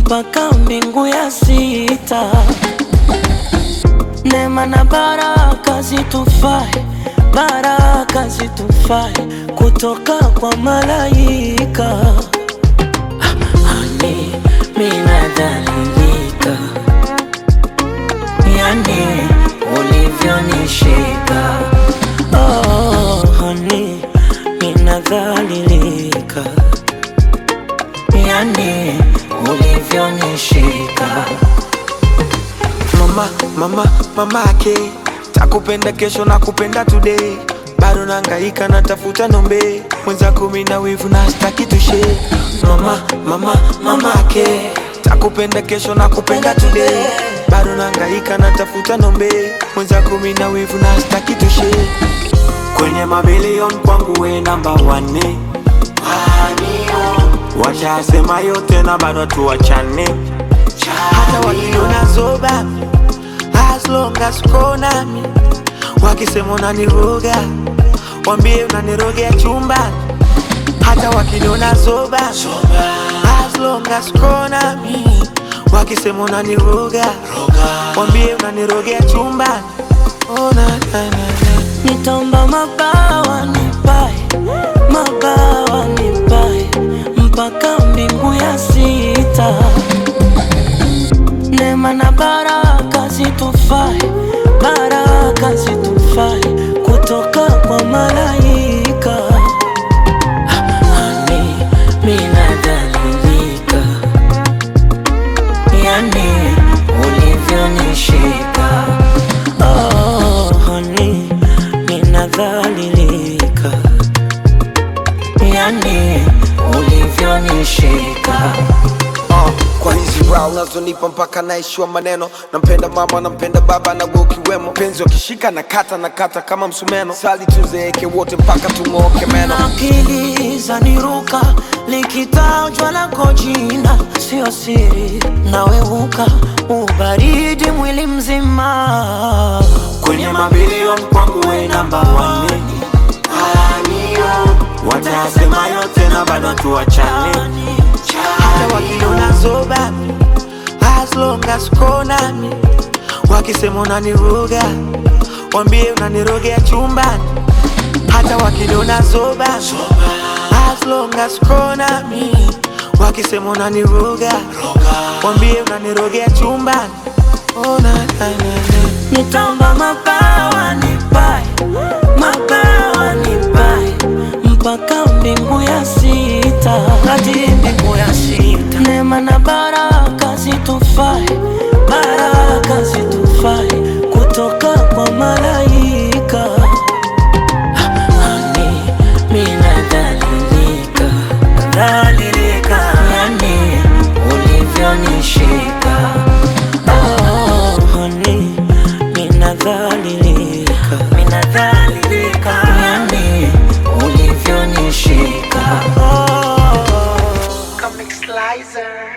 mpaka mbingu ya sita. Neema na baraka zitufae, baraka zitufae kutoka kwa malaika. Hani minadhalilika, yani ulivyonishika. Oh, hani minadhalilika, yani ulivyonishika. mama mama mama ake takupenda kesho na kupenda today bado nangaika natafuta nombe mwenzako mina wivu na staki tushe mama mama mama ake takupenda kesho na kupenda today bado nangaika natafuta nombe mwenzako mina wivu na staki tushe kwenye mabilion kwangu we namba wane washasema yote na bado tuwachane hata wakiniona zoba as long as uko nami wakisema unaniroga wambie unanirogea chumbani hata wakiniona zoba as long as uko nami wakisema unaniroga wambie unanirogea chumbani oh, na, na, na, na. Nitaomba mabawa nipae, mabawa nipae mpaka mbingu ya sita. Neema na baraka zitufae, baraka zitufae kutoka kwa malaika. Hani minadhalilika, yani ulivyonishika. Oh, hani minadhalilika, yani ulivyonishika. uh, kwa hizi brow unazonipa mpaka naishiwa maneno nampenda mama nampenda baba na wewe ukiwemo penzi wakishika na kata na kata kama msumeno sali tuzeeke wote mpaka tung'ooke meno akili zaniruka likitajwa lako jina sio siri naweuka ubaridi mwili mzima kwenye mabilion kwangu we namba wane watayasema yote na bado tuwachane hata wakiniona zoba as long as uko nami wakisema unaniroga wambie unanirogea chumbani hata wakiniona zoba as long as uko nami wakisema unaniroga wambie unanirogea chumbani oh, na, na, na, na. nitaomba mabawa nipae mabawa nipae mpaka mbingu ya sita hadi mbingu ya sita neema na baraka zitufae baraka zitufae kutoka kwa malaika hani minadhalilika dhalilika yani ulivyonishika oh, hani minadhalilika minadhalilika yani ulivyonishika oh. Comic Slicer.